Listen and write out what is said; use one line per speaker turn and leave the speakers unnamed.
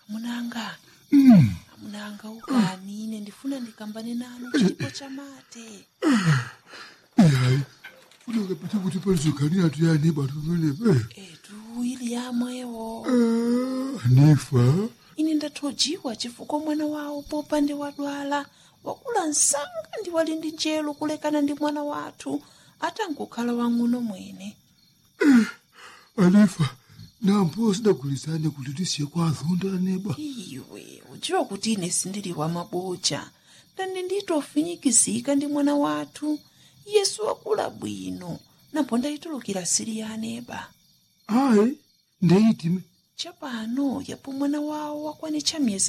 amunanga
Mm.
amunanga ukani ine ndifuna ndikambane nanu chipo chamate
Hayi. Funeka phethe ukuthi palizogani yathu yani bantu belepe.
etu ili yamwewo
Eh, anifa.
ine ndathojiwa chifukwa mwana wawo popande wadwala wakula msanga ndi wali ndi njelo kulekana ndi mwana wathu atangokhala wang'ono mwene
Anifa. Nampo sidagulizane kuti tisiye kwazonda neba.
iwe udziwa kuti ine sindili wa maboja ndani nditofinyikizika ndi mwana wathu yesu wakula bwino napo ndayitulukira siri ya aneba
Hayi. Ndeyitime.
chapano yapo mwana wawo wakwanitcha miyezi